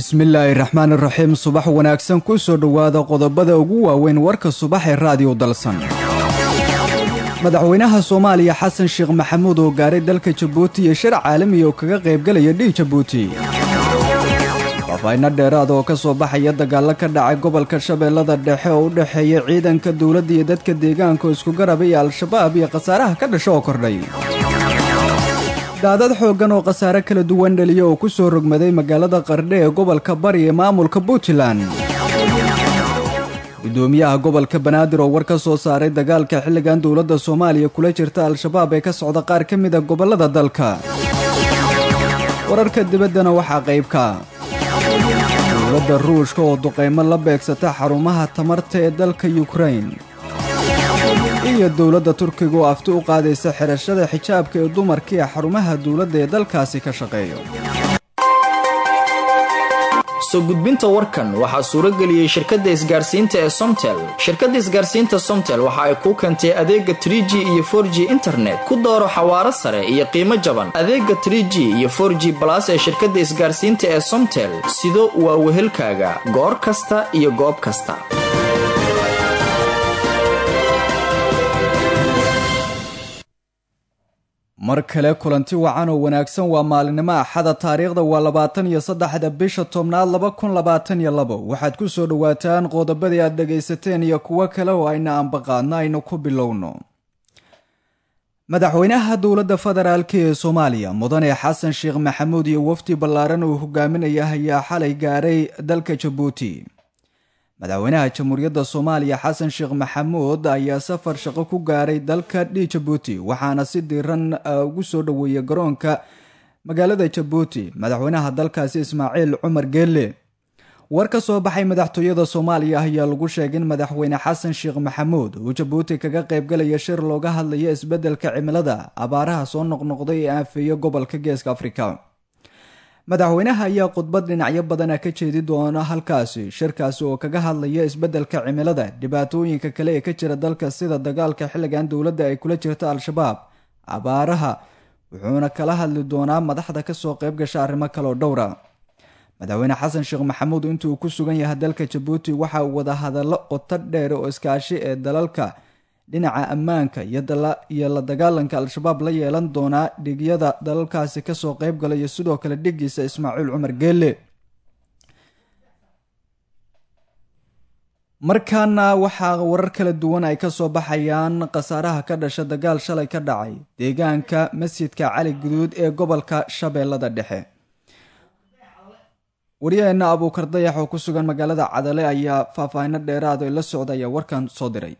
bismillaahi raxmaan iraxiim subax wanaagsan ku soo dhowaada qodobada ugu waaweyn warka subax ee raadiyo dalsan madaxweynaha soomaaliya xasan sheekh maxamuud oo gaaray dalka jabuuti iyo shir caalamiya oo kaga qaybgalaya dhih jabuuti faafayno dheeraad oo ka soo baxaya dagaallo ka dhacay gobolka shabeellada dhexe oo u dhexeeya ciidanka dowladda iyo dadka deegaanka oo isku garaba iyo al-shabaab iyo khasaaraha ka dhasho oo kordhay daadad xooggan oo khasaare kala duwan dhaliya oo ku soo rogmaday magaalada qardhe ee gobolka bari ee maamulka puntland gudoomiyaha gobolka banaadir oo war ka soo saaray dagaalka xilligan dowladda soomaaliya kula jirta al-shabaab ee ka socda qaar ka mid a gobollada dalka wararka dibaddana waxaa qaybka dowladda ruushka oo duqaymo la beegsata xarumaha tamarta ee dalka yukrain iyo dowladda turkiga oo afti u qaadaysa xidhashada xijaabka ee dumarka ee xarumaha dowladda ee dalkaasi ka shaqeeyo soo gudbinta warkan waxaa suuro geliyey shirkadda isgaarsiinta ee somtel shirkadda isgaarsiinta somtel waxa ay kuu keentay adeega trie g iyo for g internet ku dooro xawaaro sare iyo qiimo jaban adeega trie g iyo for g balas ee shirkadda isgaarsiinta ee somtel sido waa wehelkaaga goor kasta iyo goob kasta mar kale kulanti wacan oo wanaagsan waa maalinimo axada taariikhda waa labaatan iyo saddexda bisha tobnaad laba kun labaatan iyo labo waxaad ku soo dhowaataan qodobadii aad dhagaysateen iyo kuwo kale oo ayna ambaqaadno aynu ku bilowno madaxweynaha dowladda federaalk ee soomaaliya mudane xasan sheekh maxamuud iyo wafdi ballaaran uu hogaaminaya ayaa xalay gaaray dalka jabuuti madaxweynaha jamhuuriyadda soomaaliya xasan sheekh maxamuud ayaa safar shaqo ku gaaray dalka dhi jabuuti waxaana si diiran ugu soo dhoweeyay garoonka magaalada jabuuti madaxweynaha dalkaasi ismaaciil cumar geelle war ka soo baxay madaxtooyada soomaaliya ayaa lagu sheegay in madaxweyne xasan sheekh maxamuud uu jabuuti kaga qaybgalaya shir looga hadlayo isbeddelka cimilada abaaraha soo noqnoqday ee aafeeya gobolka geeska afrika madaxweynaha ayaa khudbad dhinacyo badana ka jeedi doona halkaasi shirkaasi oo kaga hadlaya isbeddelka cimilada dhibaatooyinka kale ee ka jira dalka sida dagaalka xilligan dowladda ay kula jirta al-shabaab abaaraha wuxuuna kala hadli doonaa madaxda kasoo qayb gasha arrimo kaleoo dhowra madaxweyne xasan sheekh maxamuud intuu ku sugan yahay dalka jabuuti waxa uu wada hadallo qoto dheer oo iskaashi ee dalalka dhinaca ammaanka iyo la dagaalanka al-shabaab la yeelan doonaa dhigyada dalalkaasi kasoo qayb galaya sidoo kale dhigiisa ismaaciil cumar geelle markaana waxaa warar kala duwan ay kasoo baxayaan khasaaraha ka dhasha dagaal shalay ka dhacay deegaanka masjidka cali guduud ee gobolka shabeellada dhexe waryaheena abuukar dayax oo ku sugan magaalada cadale ayaa faahfaahino dheeraad la socda ayaa warkan soo diray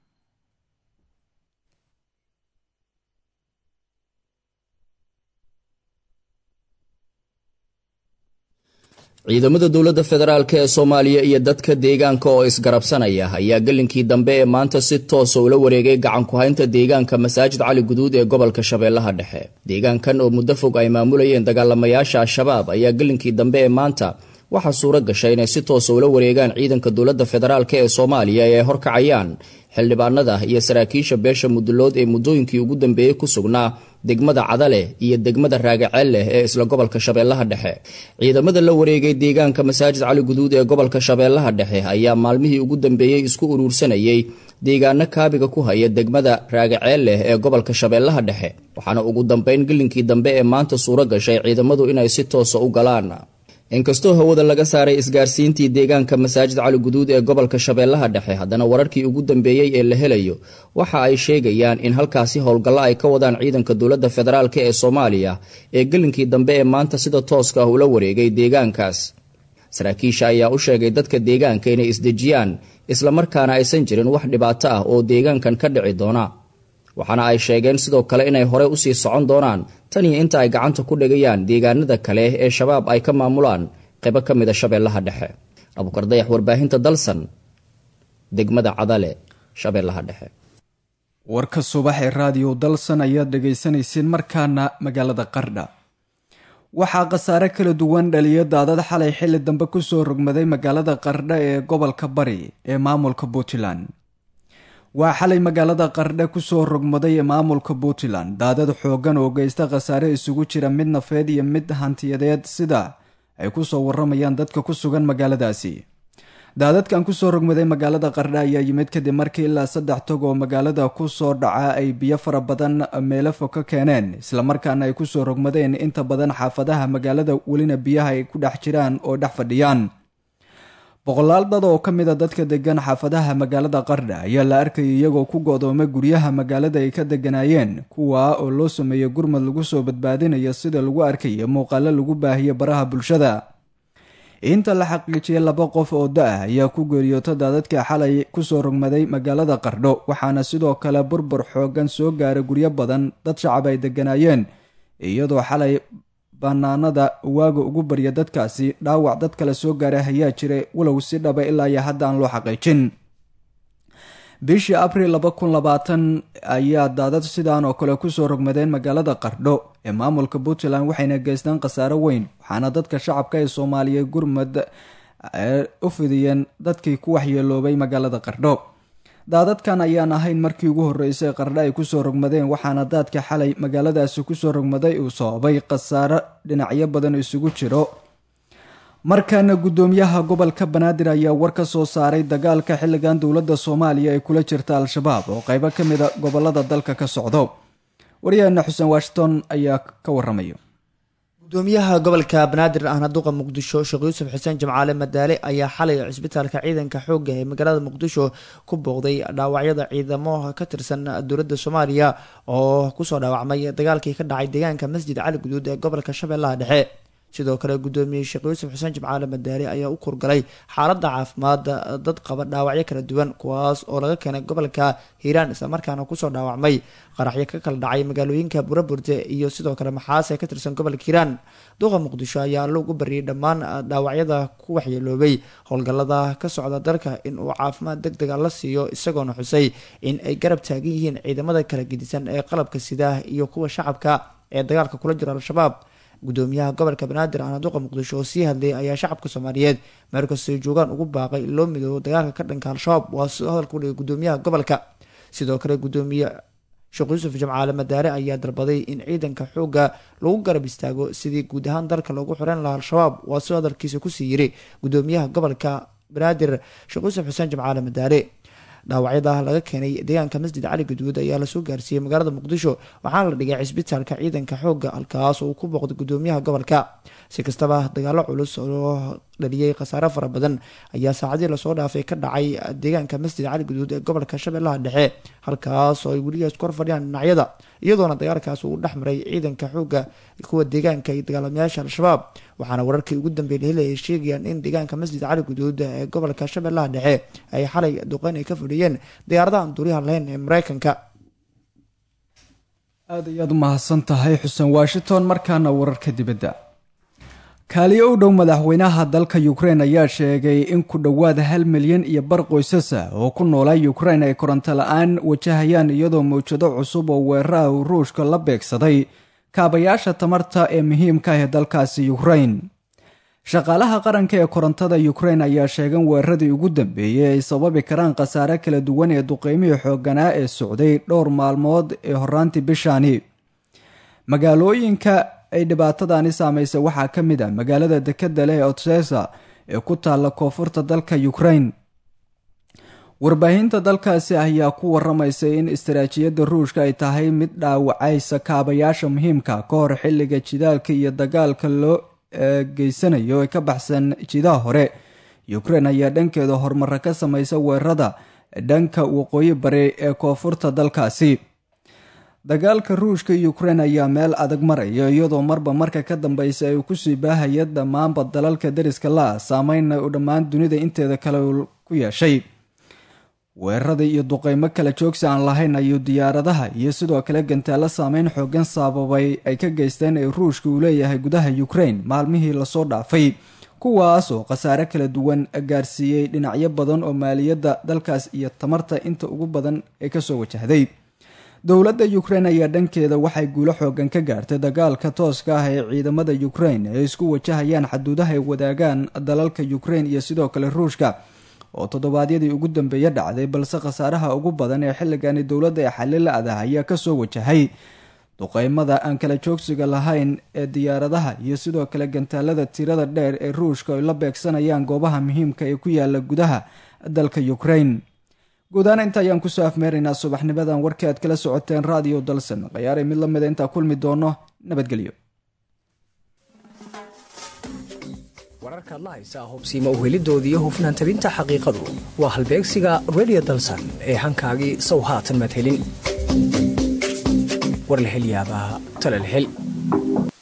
ciidamada dowladda federaalk ee soomaaliya iyo dadka deegaanka oo isgarabsanaya ayaa gelinkii dambe ee maanta si toosa ula wareegay gacan ku-haynta deegaanka masaajid cali guduud ee gobolka shabeellaha dhexe deegaankan oo muddo fog ay maamulayeen dagaalamayaasha al-shabaab ayaa gelinkii dambe ee maanta waxaa suuro gashay inay si toosa ula wareegaan ciidanka dowladda federaalk ee soomaaliya ee ay horkacayaan xildhibaanada iyo saraakiisha beesha mudulood ee muddooyinkii ugu dambeeyey ku sugnaa degmada cadale iyo degmada raagaceel leh ee isla gobolka shabeellaha dhexe ciidamada la wareegay deegaanka masaajid cali guduud ee gobolka shabeellaha dhexe ayaa maalmihii ugu dambeeyey isku uruursanayay deegaano kaabiga ku haya degmada raagaceel leh ee gobolka shabeellaha dhexe waxaana ugu dambeyn gelinkii dambe ee maanta suuro gashay ciidamadu inay si toosa u galaan inkastoo hawada laga saaray isgaarsiintii deegaanka masaajid cali guduud ee gobolka shabeellaha dhexe haddana wararkii ugu dambeeyey ee la helayo waxa ay sheegayaan in halkaasi howlgallo ay ka wadaan ciidanka dowladda federaalk ee soomaaliya ee gelinkii dambe ee maanta sida tooska ah ula wareegay deegaankaas saraakiisha ayaa u sheegay dadka deegaanka inay isdejiyaan islamarkaana aysan jirin wax dhibaato ah oo deegaankan ka dhici doona waxaana ay sheegeen sidoo kale inay hore usii socon doonaan tan iyo inta ay gacanta ku dhigayaan deegaanada kale ee shabaab ay ka maamulaan qaybo ka mida shabeellaha dhexe abuukar dayax warbaahinta dalsan degmada cadale shabeellaha dhexe warka subax ee raadiyo dalsan ayaad dhagaysanayseen markaana magaalada qardha waxaa khasaare kala duwan dhaliya daadad xalay xilli dambe kusoo rogmaday magaalada qardha ee gobolka bari ee maamulka puntland waa xalay magaalada qardhe kusoo rogmaday ee maamulka puntland daadad xooggan oo geysta khasaare isugu jira mid nafeed iyo mid hantiyadeed sida ay kusoo waramayaan dadka ku sugan magaaladaasi daadadkan kusoo rogmaday magaalada qardha ayaa yimid kadib markii ilaa saddex tog oo magaalada kusoo dhaca ay biyo fara badan meelo fog ka keeneen islamarkaana ay kusoo rogmadeen inta badan xaafadaha magaalada welina biyaha ay ku dhex jiraan oo dhex fadhiyaan boqolaal dad oo ka mid a dadka degan xaafadaha magaalada qardha ayaa la arkayay iyagoo ku go'doomay guryaha magaalada ay ka deganaayeen kuwaa oo loo sameeyey gurmad lagu soo badbaadinayo sida lagu arkaya muuqaalo lagu baahiyay baraha bulshada inta la xaqiijiyay laba qof oo da-ah ayaa ku geeriyoota daadadka xalay kusoo rogmaday magaalada qardho waxaana sidoo kale burbur xoogan soo gaaray guryo badan dad shacab ay deganaayeen iyadoo xalay banaanada waaga ugu barya dadkaasi dhaawac dad kale soo gaaray ayaa jiray walow si dhaba ilaa iyo hadda aan loo xaqiijin bishii abril laba kun labaatan ayaa daadad sidaan oo kale kusoo rogmadeen magaalada qardho ee maamulka puntland waxayna geystaan khasaaro weyn waxaana dadka shacabka ee soomaaliya gurmad u fidiyeen dadkii ku waxyeeloobay magaalada qardho daadadkan ayaan ahayn markii ugu horreysay qardho ay kusoo rogmadeen waxaana daadka xalay magaaladaasi kusoo rogmaday uu sababay khasaaro dhinacyo badan isugu jiro markaana guddoomiyaha gobolka banaadir ayaa war ka soo saaray dagaalka xilligan dowladda soomaaliya ay kula jirta al-shabaab oo qaybo ka mid a gobolada dalka ka socdo waryaheena xuseen washington ayaa ka waramaya gudoomiyaha gobolka banaadir ahna duqa muqdisho sheekh yuusuf xuseen jimcaale madaale ayaa xalay cisbitaalka ciidanka xoogga ee magaalada muqdisho ku booqday dhaawacyada ciidamo ka tirsan dowladda soomaaliya oo kusoo dhaawacmay dagaalkii ka dhacay deegaanka masjid cali guduud ee gobolka shabeellaha dhexe sidoo kale gudoomiye sheekh yuusuf xuseen jimcaale madaale ayaa u kurgalay xaaladda caafimaad dad qaba dhaawacyo kala duwan kuwaas oo laga keenay gobolka hiiraan islamarkaana kusoo dhaawacmay qaraxyo ka kala dhacay magaalooyinka buraburde iyo sidoo kale maxaas ee ka tirsan gobolka hiiraan duqa muqdisho ayaa alla ugu bariyay dhammaan dhaawacyada ku waxyeeloobay howlgallada ka socda dalka in uu caafimaad deg dega la siiyo isagoona xusay in ay garab taagan yihiin ciidamada kala gedisan ee qalabka sida iyo kuwa shacabka ee dagaalka kula jira al-shabaab gudoomiyaha gobolka banaadir ahna duqa muqdisho oo sii hadlayay ayaa shacabka soomaaliyeed meel kastay joogaan ugu baaqay in loo midoobo dagaalka ka dhanka al-shabaab waa sidoo hadalka udhigay gudoomiyaha gobolka sidoo kale gudoomiye sheekh yuusuf jamcaale madaare ayaa dalbaday in ciidanka xoogga lagu garab istaago sidii guud ahaan dalka loogu xoreyn lahaa al-shabaab waa sidoo hadalkiisa kusii yiri gudoomiyaha gobolka banaadir sheekh yuusuf xuseen jamcaale madaare dhaawacyada laga keenay deegaanka masjid cali guduud ayaa lasoo gaarsiiyey magaalada muqdisho waxaana la dhigay cisbitaalka ciidanka xoogga halkaas oo uu ku booqday gudoomiyaha gobolka si kastaba dagaalo culus oo dhaliyey khasaare fara badan ayaa saacadii lasoo dhaafay ka dhacay deegaanka masjid cali guduud ee gobolka shabeellaha dhexe halkaas oo ay weligaas kor fadhiyaan dhinacyada iyadoona dagaalkaas uu dhex maray ciidanka xoogga kuwa deegaanka iyo dagaalamayaasha al-shabaab waxaana wararkii ugu dambeeyay heli ay sheegayaan in deegaanka masjid cali guduud ee gobolka shabeellaha dhexe ay xalay duqeyn ay ka fadhiyeen diyaaradahan duuriyaha lahayn ee mareykanka aada ayaad u mahadsan tahay xuseen washington markaana wararka dibadda kaaliyo u dhow madaxweynaha dalka ukrein ayaa sheegay in ku dhowaad hal milyan iyo bar qoysasa oo ku noolaa ukrein ay koronto la-aan wajahayaan iyadoo mawjado cusub oo weeraraha uu ruushka la beegsaday kaabayaasha tamarta ee muhiimka ah ee dalkaasi ukrein shaqaalaha qaranka ee korontada ukrein ayaa sheegan weeraradii ugu dambeeyey ay sababi karaan khasaare kala duwan ee duqeymihii xooganaa ee socday dhowr maalmood ee horaantii bishaani magaalooyinka ay dhibaatadani saameysay waxaa ka mid ah magaalada dekeda leh ee otsesa ee ku taalla koonfurta dalka ukrein warbaahinta dalkaasi ayaa ku waramaysay in istaraatiijiyadda ruushka ay tahay mid dhaawacaysa kaabayaasha muhiimka ka hor xilliga jidaalka iyo dagaalka loo geysanayo ee ka baxsan jidaha hore ukrein ayaa dhankeeda horumaro ka samaysa weerarada dhanka waqooyi bari ee koonfurta dalkaasi dagaalka ruushka ukrein ayaa meel adag maraya iyadoo marba marka ka dambeysa ay kusii baahaya dhammaanba dalalka dariska la-a saameynna uu dhammaan dunida inteeda kale ku yeeshay weerarada iyo duqeymo kala joogsi aan lahayn ayuu diyaaradaha iyo sidoo kale gantaalo saameyn xoogan sababay ay ka geysteen ee ruushka uu leeyahay gudaha ukrein maalmihii lasoo dhaafay kuwaas oo khasaare kala duwan gaarsiiyey dhinacyo badan oo maaliyadda dalkaas iyo tamarta inta ugu badan ee kasoo wajahday dowladda ukrein ayaa dhankeeda waxay guulo xoogan ka gaartay dagaalka tooska ah ee ciidamada ukrein ee isku wajahayaan xaduudaha ay wadaagaan dalalka ukrein iyo sidoo kale ruushka oo toddobaadyadii ugu dambeeya dhacday balse khasaaraha ugu badan ee xilligani dowladda ee xalila adah ayaa kasoo wajahay duqeymada aan kala joogsiga lahayn ee diyaaradaha iyo sidoo kale gantaalada tirada dheer ee ruushka ay la beegsanayaan goobaha muhiimka ee ku yaala gudaha dalka ukraine guudahaan inta ayaan kusoo afmeeraynaa subaxnimadan warkii aad kala socoteen raadiyo dalsan khayaaray mid lamida intaa kulmi doono nabadgelyo wararkaad la haysaa hubsiima uhelidoodiiyo hufnaan tabinta xaqiiqadu waa halbeegsiga redio dalsan ee hankaagii sow haatan madhelin war la hel yaabaa tala la hel